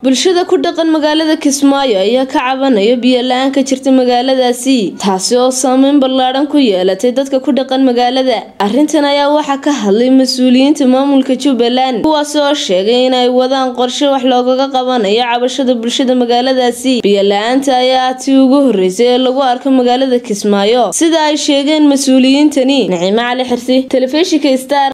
bulshada ku dhaqan magaalada kismaayo ayaa ka cabanaya biyo la-aan ka jirta magaaladaasi taasi oo saameyn ballaadhan ku yeelatay dadka ku dhaqan magaalada arrintan ayaa waxaa ka hadlay mas-uuliyiinta maamulka jubbaland kuwaasi oo sheegay inay wadaan qorshe wax loogaga qabanayo cabashada bulshada magaaladaasi biyo la-aanta ayaa tii ugu horeysay ee lagu arko magaalada kismaayo sida ay sheegeen mas-uuliyiintani naciime cali xirsi telefishinka star